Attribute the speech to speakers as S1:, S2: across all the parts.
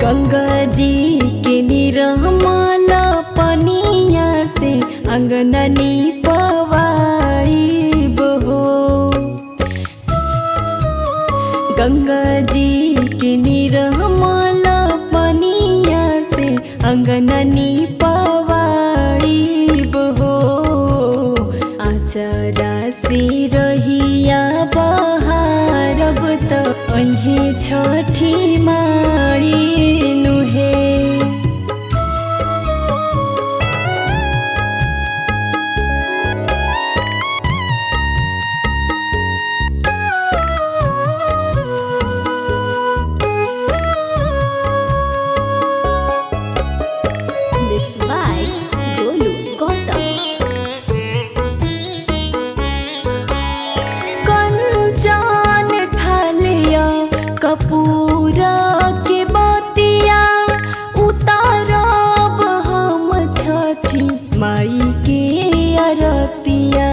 S1: गंगा जी के निरमल पनिया से अंगननी पवाई बहो गंगा जी के निरमल पनिया से अंगननी पवाई बहो आचरा से रहिया बहारब त अहे छठी मारी नुहे
S2: Mixed by Golu Gautam.
S1: Kanchan थलिया कपूरा के बतिया उतारब हम छठी माई के अरतिया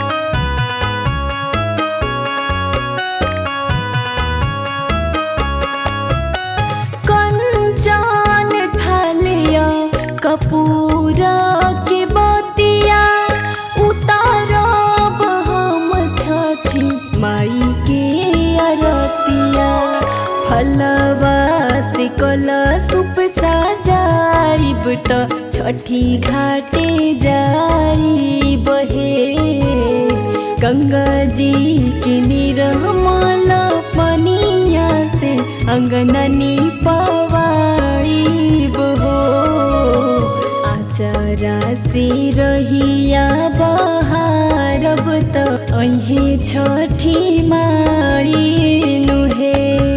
S1: कंचन थलिया कपूरा के बतिया उतारब हम छठी माई के अरतिया फलवा से कला सुप सजाइब त छठी घाटे जाई बहे गंगा जी के निरमल पनिया से अंगननी पवाई बहो आचरा से रहिया बहारब त अहे छठी मारी नुहे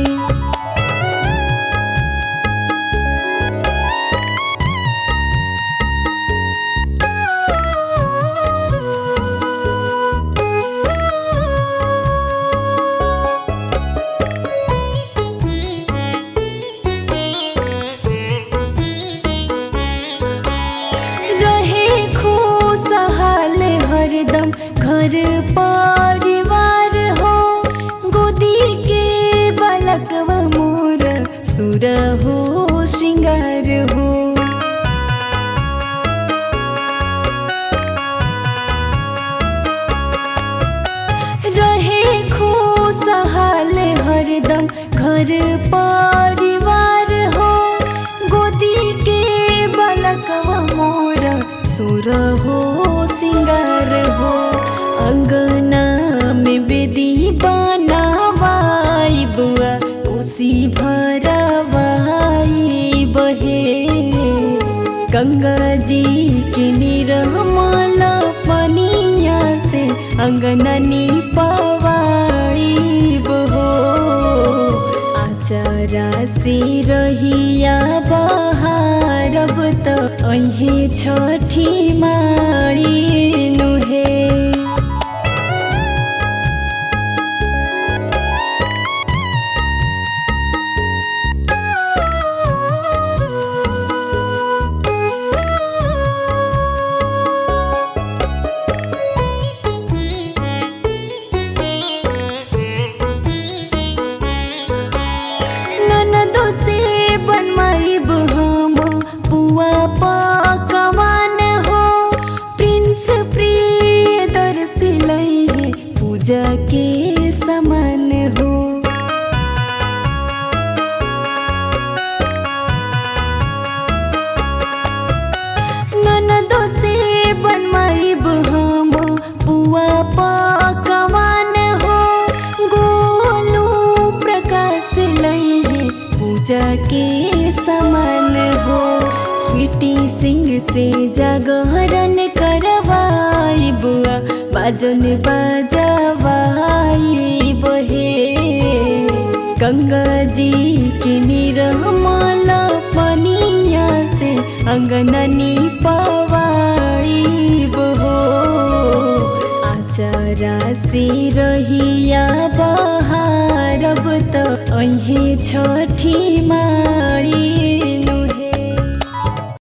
S1: रहे खुशहाल हरदम घर परिवार हो गोदी के बालकवा मोर सुर हो श्रृंगार हो रहे खुशहाल हरदम घर परिवार हो गोदी के बालकवा मोर सुर हो सिंगार हो अंगना में बेदी बनावाई बुआ उसी भरवाई बहे गंगा जी के निरमल पनिया से अंगननी पवाई बहो आचरा से रहिया बहारब त अहे छठी मारी नुहे ननदो से बनमाइब हम पुआ पकवान हो प्रिंस प्रिय दर्शिलै पूजा के समान हो ननदो से बनमाइब हम पुआ पकवान हो गोलू प्रकाश लैहे पूजा के समान हो स्वीटी सिंह से जागरण करवाई बुआ बाजन बाजवाई बहे गंगा जी के निरमल पनिया से अंगननी पवाई बहो आचरा से रहिया बहारब त अहे छठी मारी